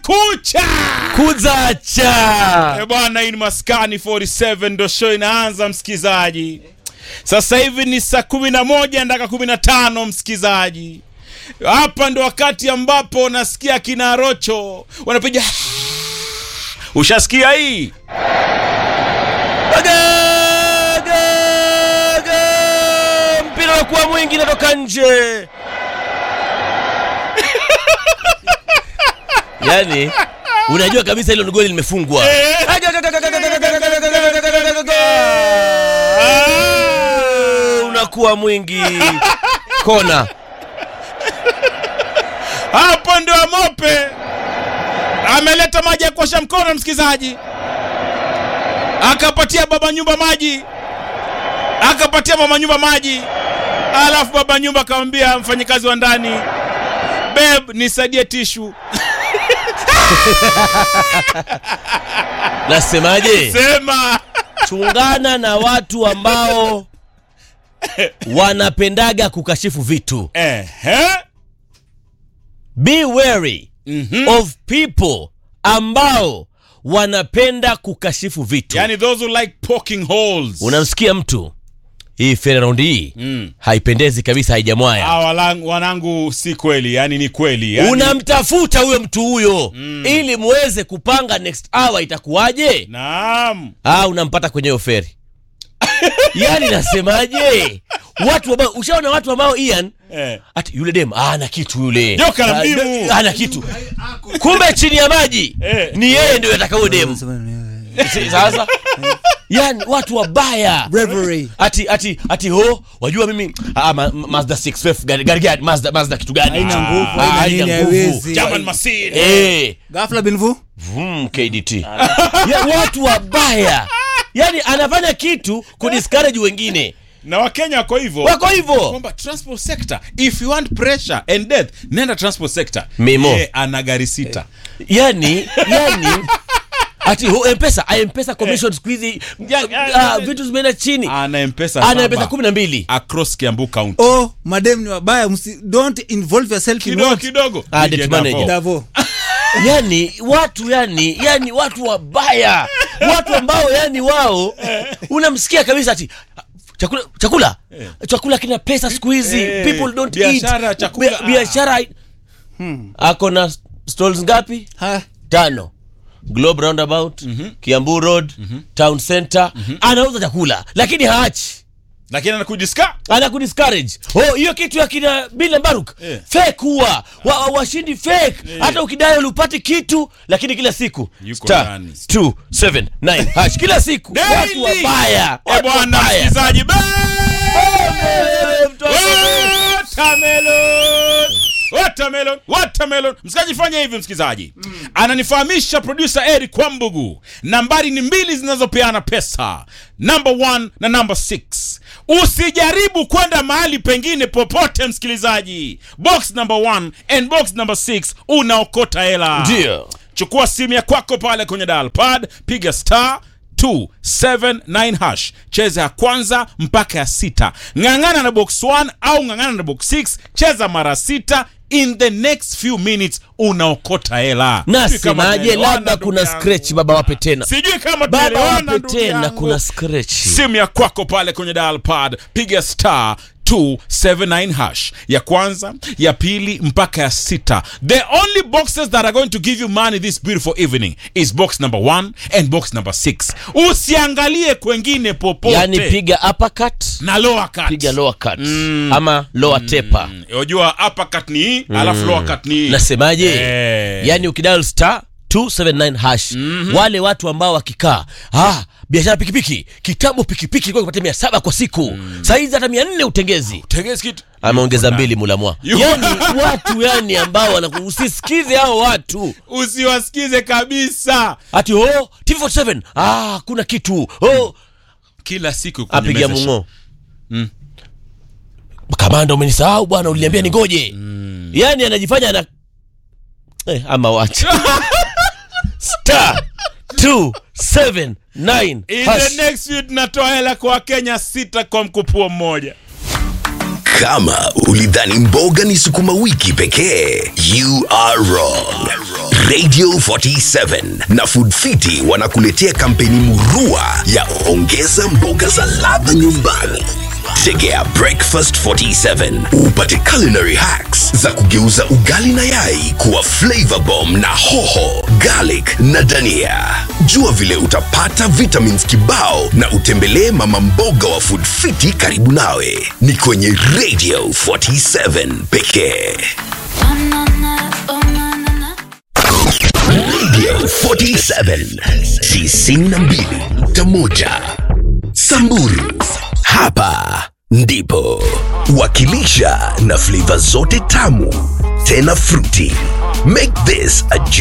kucha kuzacha Eh, bwana hii ni maskani 47 ndo show inaanza msikizaji sasa hivi ni saa kumi na moja ndaka kumi na tano msikizaji hapa ndo wakati ambapo nasikia kina rocho wanapiga ushasikia hii Ga, ga, ga. mpira unakuwa mwingi natoka nje yani unajua kabisa hilo ni goli limefungwa unakuwa mwingi kona hapo ndio amope ameleta maji ya kuosha mkono msikizaji akapatia baba nyumba maji akapatia mama nyumba maji alafu baba nyumba akamwambia mfanyikazi wa ndani beb nisaidie tishu nasemaje sema chungana na watu ambao wanapendaga kukashifu vitu ehe be wary Mhm. of people ambao wanapenda kukashifu vitu yani those who like poking holes unamsikia mtu hii fere raundi hii Mm. haipendezi kabisa haijamwaya Ah, walang- wanangu si kweli yani ni kweli yani, unamtafuta huyo mtu huyo ili muweze kupanga next hour itakuwaje naam ah, unampata kwenye hiyo feri yani nasemaje watu ambao ushaona watu ambao ian eh. ati yule dem ah, ana kitu yule Joka la Ah, mdimu. de- ana kitu kumbe chini ya maji Eh. ni yeye ndio ataka huyo demu Si- sasa yani watu wabaya Bravery. ati ati ati ho wajua mimi ah, ma, ma- Mazda 6 gari gari gani Mazda Mazda kitu gani Haina Ah, nguvu, ah, haina haina nini, nguvu. haiwezi. German machine eh Ghafla bin vu. vum KDT ya, watu wabaya yani anafanya kitu kudiscourage wengine na wakenya wako hivyo wako hivyo kwamba transport sector if you want pressure and death nenda transport sector Mimo. Yeye ana gari sita yani yani ati ho mpesa mpesa commission siku hizi ah, vitu zimeenda chini ana mpesa ana saba mpesa kumi na mbili across kiambu county Oh, madem ni wabaya. Msi, don't involve yourself in kidogo what? kidogo Ah, DJ debt Davo. manager. Davo. yani watu yani yani watu wabaya watu ambao yani wao unamsikia kabisa ati chakula chakula chakula kina pesa siku hizi Eh, people don't biashara, eat chakula. Bia- biashara ako na stalls ngapi Ha. tano globe roundabout kiambu road town center anauza chakula lakini haachi lakini anakujiska ana kudiscourage oh hiyo kitu ya kina Bill Baruk Eh. fake huwa wa, wa, washindi fake hata ukidai ulipati kitu lakini kila siku Yuko star ndani. 279 hash kila siku watu wabaya Eh, watu bwana wabaya. msikilizaji be- Eh, mtoto. Watermelon! Watermelon, watermelon. msikaji fanya hivi msikilizaji ananifahamisha producer eric kwambugu nambari ni mbili zinazopeana pesa number one na number six usijaribu kwenda mahali pengine popote msikilizaji box number one and box number six unaokota hela Ndio. chukua simu ya kwako pale kwenye dial pad piga star 279 hash cheza ya kwanza mpaka ya sita ng'ang'ana na box 1 au ng'ang'ana na box 6 cheza mara sita in the next few minutes unaokota hela Sijui kama nasemaje tunaelewana, labda ndugu kuna yangu. scratch baba wape tena sijui kama baba tunaelewana, wape ndugu tena yangu. kuna scratch simu ya kwako pale kwenye dial pad piga star 279 hash ya kwanza ya pili mpaka ya sita the only boxes that are going to give you money this beautiful evening is box number 1 and box number 6 usiangalie kwengine popote yani piga uppercut na lower cut piga lower cut ama lower taper Mm, unajua upper cut ni hii alafu lower cut ni hii nasemaje Eh. yani ukidial star 279 hash wale watu ambao wakikaa ah, biashara pikipiki kitambo pikipiki ilikuwa ikipatia mia saba kwa siku mm. saizi hata mia nne utengezi Tegezi kitu ameongeza mbili mulamwa Yuko yani watu yani ambao wanaku- usisikize hao watu usiwasikize kabisa ati oh, tv47 ah, kuna kitu oh. kila siku kwenye apiga message. mungo kamanda umenisahau bwana uliniambia ningoje yani anajifanya ana eh, ama wacha star 279 In hash. the next few tunatoa hela kwa wakenya sita kwa mkupuo mmoja Kama ulidhani mboga ni sukuma wiki pekee, you are wrong. Radio 47 na Food Fiti wanakuletea kampeni murua ya ongeza mboga za ladha nyumbani. Tegea Breakfast 47 upate culinary hacks za kugeuza ugali na yai kuwa flavor bomb na hoho, garlic na dania. Jua vile utapata vitamins kibao na utembelee mama mboga wa Food Fiti karibu nawe. Ni kwenye Radio 47 pekee. Radio 47 92.1 Samburu. Hapa ndipo wakilisha na flavor zote tamu tena fruity. Make this a